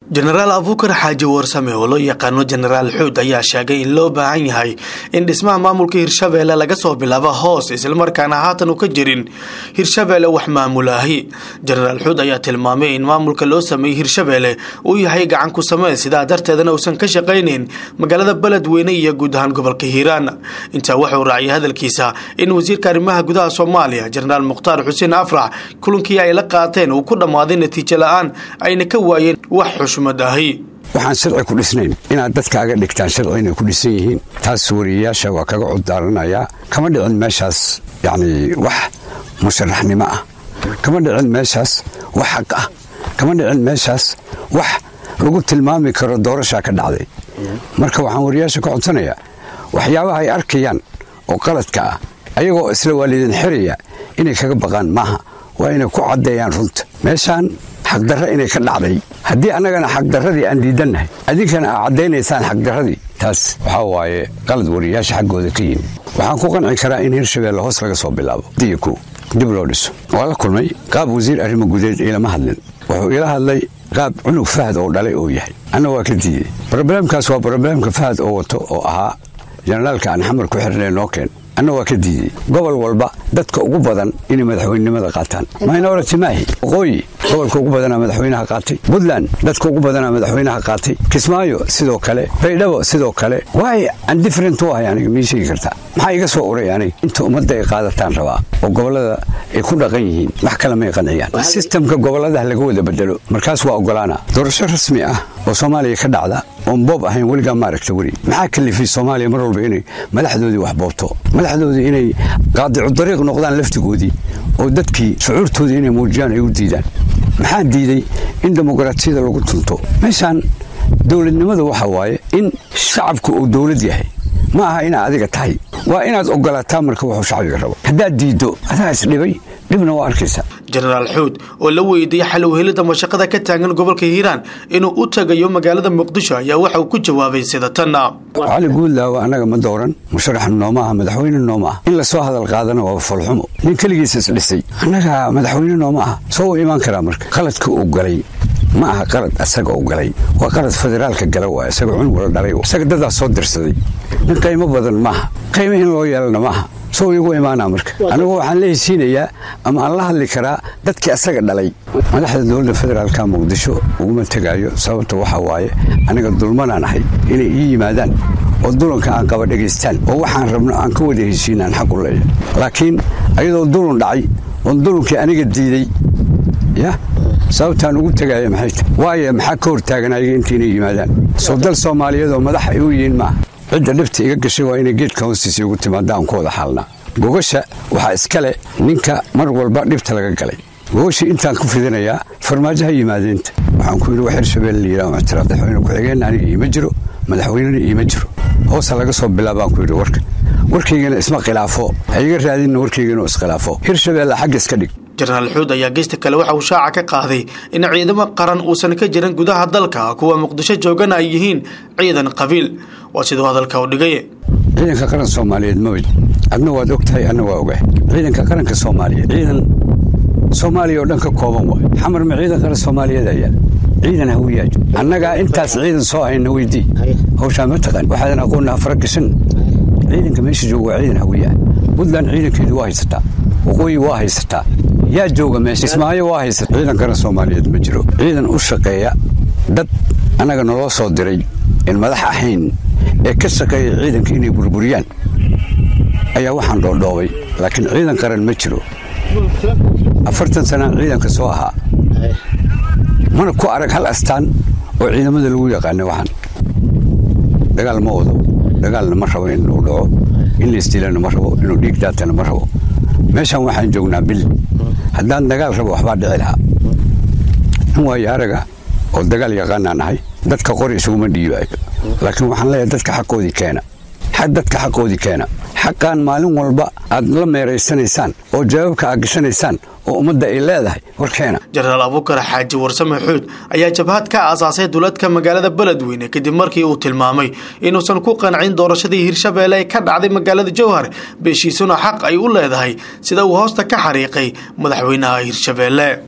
jenaraal abuukar xaaji warsame oo loo yaqaano jenaraal xuud ayaa sheegay in loo baahan yahay in dhismaha maamulka hirshabeelle laga soo bilaabo hoos islamarkaana haatan u ka jirin hirshabeelle wax maamulaahi jenaraal xuud ayaa tilmaamay in maamulka loo sameeyey hirshabeelle uu yahay gacan ku samee sidaa darteedana uusan ka shaqaynayn magaalada beledweyne iyo guud ahaan gobolka hiiraan intaa wuxuu raaciyay hadalkiisa in wasiirka arrimaha gudaha soomaaliya jenaraal mukhtaar xuseen afrax kulankii ay la qaateen uu ku dhammaaday natiijo la-aan ayna ka waayeen wax xushmad ahi waxaan sharci ku dhisnayn inaad dadkaaga dhigtaan sharci inay ku dhisan yihiin taas wariyayaasha waa kaga cuddaaranayaa kama dhicin meeshaas yacni wax musharaxnimo ah kama dhicin meeshaas wax xaq ah kama dhicin meeshaas wax lagu tilmaami karo doorashaa ka dhacday marka waxaan wariyayaasha ka codsanayaa waxyaabaha ay arkayaan oo qaladka ah ayagoo isla waalidin xiraya inay kaga baqaan maaha waa inay ku caddeeyaan runta meeshaan xaqdarra inay ka dhacday haddii annagana xaqdarradii aan diidannahay adinkana aa caddaynaysaan xaqdarradii taas waxaa waaye qalad wariyayaasha xaggooda ka yimi waxaan ku qanci karaa in hirshabeelle hoos laga soo bilaabo diyo kow dib loo dhiso waa la kulmay qaab wasiir arrimo gudeed iilama hadlin wuxuu ila hadlay qaab cunug fahad oo dhalay oo yahay anna waa ka diiday brobleemkaas waa brobleemka fahad oo wato oo ahaa jenaraalka aan xamar ku xirnay noo keen anna waa ka diiday gobol walba dadka ugu badan inay madaxweynenimada qaataan minority maahi waqooyi gobolka ugu badanaa madaxweynaha qaatay puntland dadka ugu badanaa madaxweynaha qaatay kismaayo sidoo kale baydhabo sidoo kale waay andifferent u ahay aniga mii sheegi kartaa maxaa iga soo uray aniga inta ummadda ay qaadataan rabaa oo gobollada ay ku dhaqan yihiin wax kale may qanciyaan sistamka gobolladaha laga wada bedelo markaas waa ogolaana doorasho rasmi ah oo soomaaliya ka dhacda oon boob ahayn weligaa maaragta weri maxaa kalifay soomaaliya mar walba inay madaxdoodii wax boobto madaxdoodii inay qaadicu dariiq noqdaan laftigoodii oo dadkii shucuurtoodii inay muujiyaan ay u diidaan maxaa diiday in dimuqraatiyada lagu tunto meeshaan dowladnimada waxa waaye in shacabku uu dowlad yahay ma aha inaad adiga tahay waa inaad ogolaataa marka wuxuu shacbiga rabo haddaad diiddo adaa isdhibay dhibna waa arkaysa jenaraal xuud oo la weydiiyey xal u helidda mashaqada ka taagan gobolka hiiraan inuu u tagayo magaalada muqdisho ayaa waxa uu ku jawaabay sida tanna cali guudlaawa annaga ma dooran musharaxna nooma aha madaxweyne nooma ah in lasoo hadal qaadana waa foolxumo nin keligiisa isdhisay annaga madaxweyne nooma ah soo u imaan karaa marka qaladka uu galay ma aha qalad asaga u galay waa qalad federaalka gala waa isaga cunug la dhalay isaga dadaa soo dirsaday nin qaymo badan maaha qaymo in loo yeelana maaha soo igu imaanaa marka anigu waxaan la hesiinayaa ama aan la hadli karaa dadkii asaga dhalay madaxda dowladda federaalka muqdisho uguma tegaayo sababta waxaa waaye aniga dulmanaan ahay inay ii yimaadaan oo dulanka aan qaba dhegaystaan oo waxaan rabno aan ka wada heshiin aan xaq u leeyahay laakiin ayadoo dulun dhacay oon dulunkii aniga diiday ya sababtaan ugu tegaya maxay tahy waayo maxaa ka hortaagan ayaga intaynay yimaadaan soo dal soomaaliyeed oo madax ay u yihiin maaha cidda dhibta iga gashay waa inay geedka hoostiisa igu timaada aan ku wada xaalnaa gogasha waxaa iskale ninka mar walba dhibta laga galay gogasha intaan ku fidinayaa farmaajoha yimaadeenta waxaan ku yidhi wax hirshabeelle layidhaha ictiraaf madaxweyne ku-xigeenna aniga iima jiro madaxweynena iima jiro hoosa laga soo bilaabaan ku yidhi warka warkaygana isma khilaafo ha iga raadinna warkaygana iskhilaafo hirshabeelle xagga iska dhig jenaraal xuud ayaa geysta kale waxa uu shaaca ka qaaday in ciidamo qaran uusan ka jirin gudaha dalka kuwa muqdisho joogana ay yihiin ciidan qabiil waa siduu hadalka u dhigay ciidanka qaran soomaaliyeed mawid adna waad og tahay adna waa ogahay ciidanka qaranka soomaaliyeed ciidan soomaaliya oo dhan ka kooban waay xamar ma ciidan qaran soomaaliyeed ayaa ciidan hawiyaajo annagaa intaas ciidan soo hayna weydii hawshaa ma taqaan waxaadan aqoonna afara gashan ciidanka meesha jooga waa ciidan hawiyaa puntland ciidankeedu waa haysataa waqooyi waa haysataa yaa jooga meesha ismaayo waa haysata ciidan qaran soomaaliyeed ma jiro ciidan u shaqeeya dad annaga naloo soo diray in madax ahayn ee ka shaqeeya ciidanka inay burburiyaan ayaa waxaan dhoodhoobay laakiin ciidan qaran ma jiro afartan sanaan ciidanka soo ahaa mana ku arag hal astaan oo ciidamada lagu yaqaana waxaan dagaal ma wado dagaalna ma rabo in uu dhaco in laisdilana ma rabo inuu dhiig daatana ma rabo meeshaan waxaan joognaa bil haddaan dagaal rabo waxbaa dhici lahaa nin waayo araga oo dagaal yaqaanaan ahay dadka qori isuguma dhiibaayo laakiin waxaan leeyahay dadka xaqoodii keena dadka xaqoodii keena xaqaan maalin walba aad la meeraysanaysaan oo jawaabka aad gashanaysaan oo ummadda ay leedahay war keena jenaraal abuukar xaaji warsame xuud ayaa jabhad ka aasaasay duladka magaalada beledweyne kadib markii uu tilmaamay inuusan ku qancin doorashadii hirshabeelle ee ka dhacday magaalada jowhar beeshiisuna xaq ay u leedahay sida uu hoosta ka xariiqay madaxweynaha hirshabeelle